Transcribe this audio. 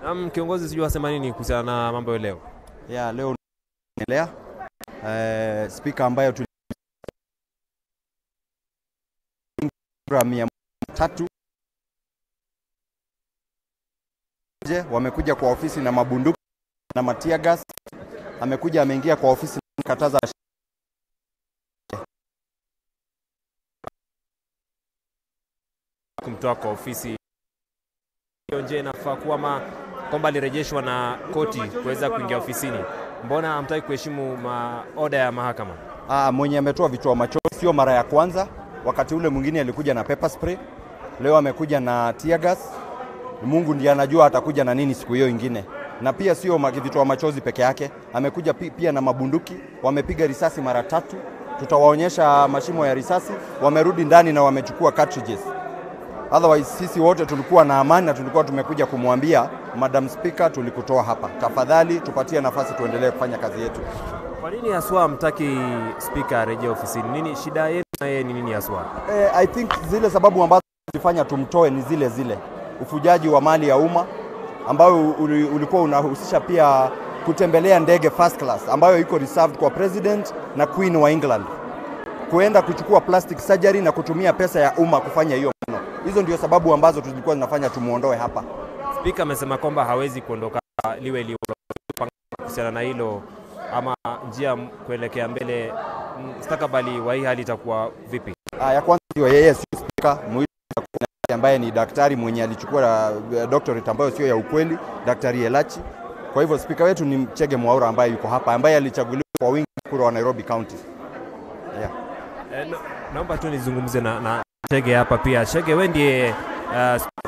Um, kiongozi sijui wasema nini kuhusiana na mambo ya leo. Ya leo endelea eh, spika ambayo tuli kura mia tatu je, wamekuja kwa ofisi na mabunduki na matia gas. Amekuja ameingia kwa ofisi na kataza kumtoa kwa ofisi hiyo nje inafaa kuwa ma kwamba alirejeshwa na koti kuweza kuingia ofisini. Mbona hamtaki kuheshimu maoda ya mahakama? Ah, mwenye ametoa vitoa machozi sio mara ya kwanza. Wakati ule mwingine alikuja na pepper spray, leo amekuja na tear gas. Mungu ndiye anajua atakuja na nini siku hiyo ingine. Na pia sio ma- vitoa machozi peke yake, amekuja pi- pia na mabunduki. Wamepiga risasi mara tatu, tutawaonyesha mashimo ya risasi. Wamerudi ndani na wamechukua cartridges. Otherwise sisi wote tulikuwa na amani na tulikuwa tumekuja kumwambia Madam Speaker, tulikutoa hapa, tafadhali tupatie nafasi tuendelee kufanya kazi yetu. Kwa nini haswa hamtaki spika arejee ofisini? Nini shida yenu na yeye ni nini haswa? Eh, I think zile sababu ambazo zilifanya tumtoe ni zile zile, ufujaji wa mali ya umma ambayo uli- ulikuwa unahusisha pia kutembelea ndege first class ambayo iko reserved kwa president na queen wa England, kuenda kuchukua plastic surgery na kutumia pesa ya umma kufanya hiyo maneno. Hizo ndio sababu ambazo tulikuwa zinafanya tumuondoe hapa. Spika amesema kwamba hawezi kuondoka liwe liwe kuhusiana na hilo, ama njia kuelekea mbele, mustakabali wa hii hali itakuwa vipi? Ah, ya kwanza ndio yeye sio spika muhimu ambaye ni daktari mwenye alichukua uh, doctorate ambayo sio ya ukweli, Daktari Elachi. Kwa hivyo spika wetu ni Chege Mwaura ambaye yuko hapa, ambaye alichaguliwa kwa wingi kura wa Nairobi County. Yeah. Eh, no- naomba tu nizungumze na, na Chege hapa pia. Chege, wewe ndiye uh,